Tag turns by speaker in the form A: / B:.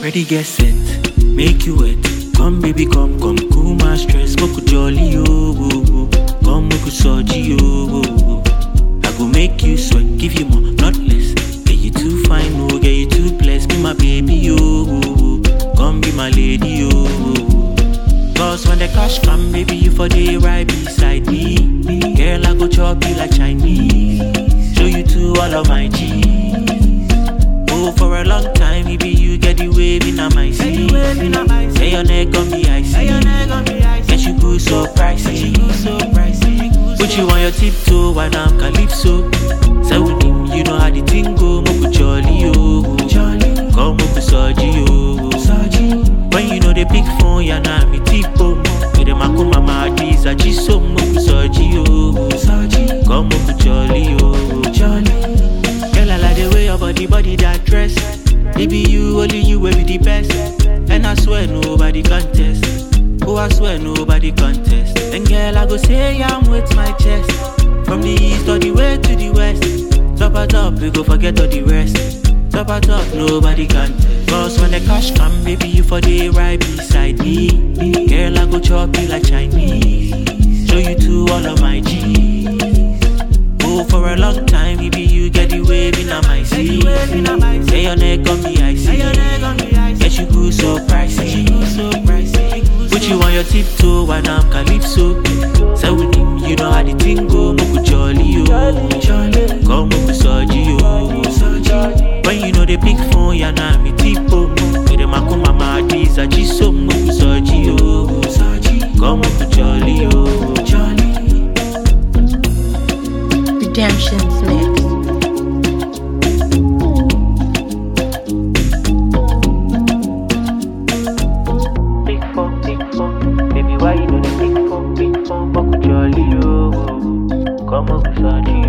A: Ready, get set, make you wet. Come, baby, come, come, cool my stress. Moku jolly, oh, oh, oh. Come, moku soji, oh, oh, oh. I go make you sweat, give you more, not less. Get you too fine, oh, get you too blessed. Be my baby, oh, oh, oh. Come be my lady, oh, oh, oh. Cause when the cash come, baby, you for the right beside me. Girl, I go chop you like Chinese. Show you to all of my G's. Oh, for a long time, maybe you get the wave in my seat. Say your neck on me, I see. Get you good so pricey. Put you on your tiptoe when I'm calypso. Say with him, you know how the thing go. Moku jolly, oh. Come moku soji, oh. When you know the big phone, ya na me tipo. With them akuma ma dis, I just so moku soji, oh. Come moku jolly, oh. Girl, I like the way your body, body that dress. Baby, you, only you will be the best. And I swear nobody contest. Oh, I swear nobody contest. And girl, I go say I'm with my chest. From the east all the way to the west. Top at top, we go forget all the rest. Top at top, nobody contest. Cause when the cash come, baby, you for the right beside me. Girl, I go chop you like Chinese. Show you to all of my G's. Oh, for a long time, maybe you get the wave in my seat. Say your neck on me, I see. Get you good so pricey. Put you on your tiptoe when I'm calypso. Say with him, you know how the thing go. Moku jolly, oh. Come moku soji, oh. When you know the big phone, ya na me tipo. With them akuma ma dis, I just so moku soji, oh. Come moku jolly, oh.
B: Redemption's mix.
A: Big phone, big phone. Baby, why you know the big phone, big phone? Moku jolly, oh. Come moku soji,